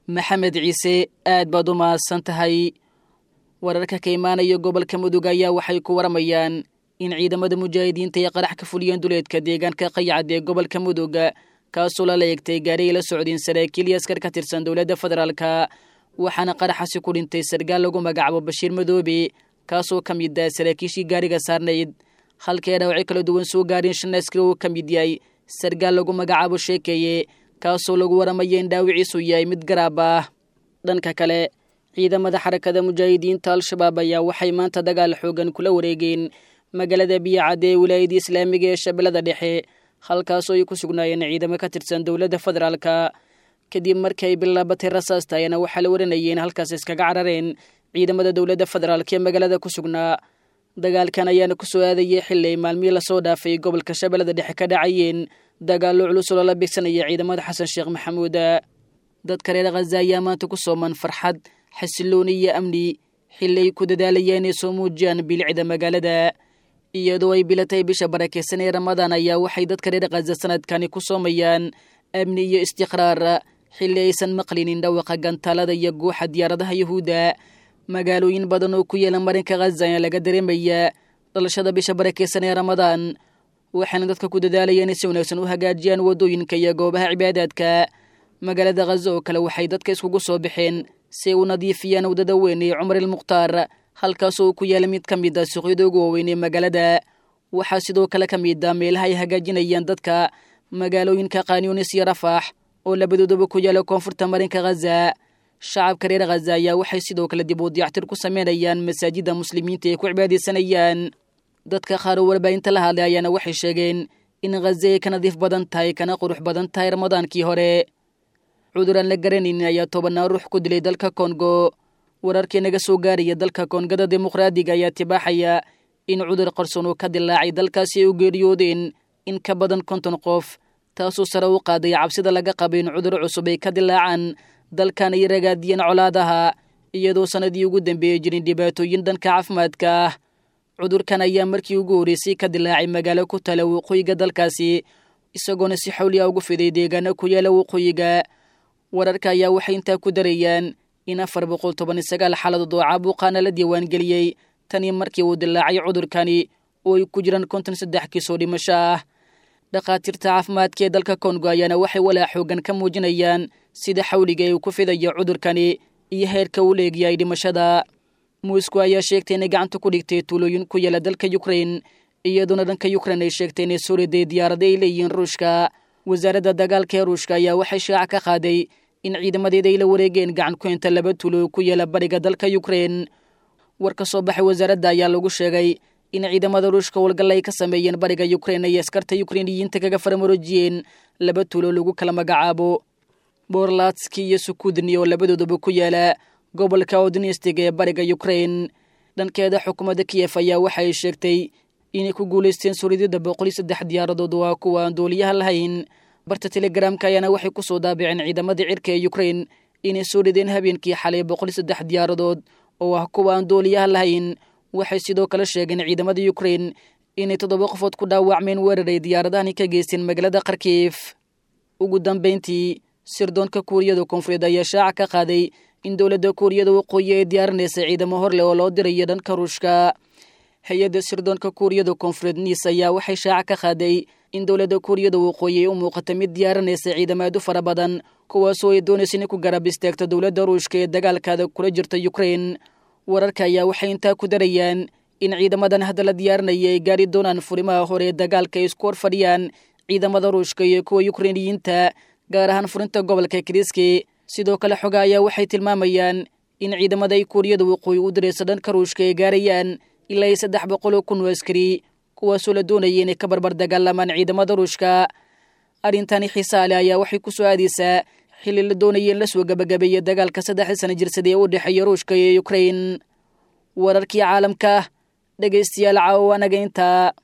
maxamed ciise aad baad u mahadsan tahay wararka ka imaanaya gobolka mudug ayaa waxay ku waramayaan in ciidamada mujaahidiinta ay qarax ka fuliyeen duleedka deegaanka qayacad ee gobolka mudug kaasoo lala eegtay gaari ay la socdeen saraakiil iyo askar ka tirsan dowladda federaalka waxaana qaraxasi ku dhintay sargaal lagu magacaabo bashiir madoobe kaasoo ka mid ah saraakiishii gaariga saarnayd halkee dhaawacyo kala duwan soo gaareen shan askari uu ka mid yahay sargaal lagu magacaabo sheekeeye kaasoo lagu waramaya in dhaawiciisu yahay mid garaab ah dhanka kale ciidamada xarakada mujaahidiinta al-shabaab ayaa waxay maanta dagaal xoogan kula wareegeen magaalada biyacad ee wilaayadda islaamiga ee shabeellada dhexe halkaasoo ay ku sugnaayeen ciidamo ka tirsan dowladda federaalka kadib markii ay bilaabatay rasaasta ayana waxaa la waranayeen halkaas iskaga carareen ciidamada dowladda federaalka ee magaalada ku sugnaa dagaalkan ayaana ku soo aadayay xili ay maalmihii lasoo dhaafay gobolka shabeellada dhexe ka dhacayeen dagaallo culus oo lala bigsanaya ciidamada xasan sheekh maxamuud dadka reer khaza ayaa maanta ku sooman farxad xasilooni iyo amni xili ay ku dadaalayeen inay soo muujiyaan bilicda magaalada iyadoo ay bilatay bisha barakeysan ee ramadaan ayaa waxay dadka reer khaza sanadkani ku soomayaan amni iyo istiqraar xili aysan maqlinin dhawaqa gantaalada iyo guuxa diyaaradaha yuhuudda magaalooyin badan oo ku yeela marinka khaza ayaa laga dareemayaa dhalashada bisha barakeysan ee ramadaan waxaana dadka ku dadaalayeen in si wanaagsan u hagaajiyaan waddooyinka iyo goobaha cibaadaadka magaalada khaza oo kale waxay dadka iskugu soo baxeen si ay u nadiifiyaan waddada weyn ee cumar ilmukhtaar halkaasoo uu ku yaala mid ka mid a suuqyada ugu waaweyn ee magaalada waxaa sidoo kale ka mid a meelaha ay hagaajinayaan dadka magaalooyinka kaanyunis iyo rafaax oo labadoodaba ku yaala koonfurta marinka khaza shacabka reer khaza ayaa waxay sidoo kale dib u diyactir ku sameynayaan masaajidda muslimiinta ay ku cibaadaysanayaan dadka qaar oo warbaahinta la hadlay ayaana waxay sheegeen in khaza ay ka nadiif badan tahay kana qurux badan tahay ramadaankii hore cudur aan la garanaynin ayaa tobanaan ruux ku dilay dalka kongo wararkii naga soo gaaraya dalka koongada dimuqraadiga ayaa tibaaxaya in cudur qarsoon uu ka dilaacay dalkaasi ay u geeriyoodeen in ka badan konton qof taasoo sare u qaaday cabsida laga qaba in cudur cusub ay ka dilaacaan dalkan ay ragaadiyeen colaadaha iyadoo sannadii ugu dambeeyey jirin dhibaatooyin dhanka caafimaadka ah cudurkan ayaa markii ugu horreysay ka dilaacay magaalo ku tala waqooyiga dalkaasi isagoona si xawliya ugu fiday deegaano ku yaala waqooyiga wararka ayaa waxay intaa ku darayaan in afar boqol toban iyo sagaal xaaladood oo caabuqaana la diiwaangeliyey tanii markii uu dilaacay cudurkani oo ay ku jiraan konton saddex kiisoo dhimasho ah dhakhaatiirta caafimaadka ee dalka kongo ayaana waxay walaa xoogan ka muujinayaan sida xawliga ee uu ku fidayo cudurkani iyo heerka uu leegyahay dhimashada muusku ayaa sheegtay inay gacanta ku dhigtay tuulooyin ku yaala dalka yukrain iyadoona dhanka yukrain ay sheegtay inay soo riday diyaarada ay leeyihiin ruushka wasaaradda dagaalka ee ruushka ayaa waxay shaaca ka qaaday in ciidamadeeda ay la wareegeen gacan ku inta laba tuulo ku yaala bariga dalka yukrain war ka soo baxay wasaaradda ayaa lagu sheegay in ciidamada ruushka howlgalla ay ka sameeyeen bariga yukrain ay askarta yukreiniyiinta kaga faramorojiyeen laba tuulo lagu kala magacaabo borlatski iyo sukudni oo labadooduba ku yaala gobolka odnistig ee bariga yukrain dhankeeda xukuumadda kiyef ayaa waxa ay sheegtay inay ku guulaysteen suridida boqol iyo saddex diyaaradood waa kuwa aan dooliyaha lahayn barta telegramka ayaana waxay ku soo daabiceen ciidamadii cirka ee yukrain inay soo rideen habeenkii xalay boqol iyo saddex diyaaradood oo ah kuwa aan dooliyaha lahayn waxay sidoo kale sheegeen ciidamada yukrain inay toddoba qofood ku dhaawacmeen weeraray diyaaradahani ka geysteen magaalada kharkiif ugu dambayntii sirdoonka kuuriyada koonfureed ayaa shaaca ka qaaday in dowladda kuuriyada waqooyi ay diyaarinaysa ciidamo hor leh oo loo dirayo dhanka ruushka hay-adda sirdoonka kuuriyada koonfureed niis ayaa waxay shaaca ka qaaday in dowladda kuuriyada waqooyi ay u muuqata mid diyaarinaysa ciidamaadu fara badan kuwaasoo ay doonaysa inay ku garab istaagto dowladda ruushka ee dagaalkaada kula jirta yukrain wararka ayaa waxay intaa ku darayaan in ciidamadan hadda la diyaarinaya ay gaari doonaan furimaha hore ee dagaalka ay isku hor fadhiyaan ciidamada ruushka iyo kuwa yukreiniyiinta gaar ahaan furinta gobolka kiriski sidoo kale xoga ayaa waxay tilmaamayaan in ciidamada ay kuuriyada waqooyi u diraysa dhanka ruushka ay gaarayaan ilaa iyo saddex boqol oo kun oo askari kuwaasoo la doonaya inay ka barbar dagaalamaan ciidamada ruushka arrintani xiisaale ayaa waxay ku soo aadaysaa xilli la doonaya in la soo gabagabeeya dagaalka saddexdii sana jirsada ee u dhexeeya ruushka iyo yukrain wararkii caalamka dhegaystayaal caawo anaga intaa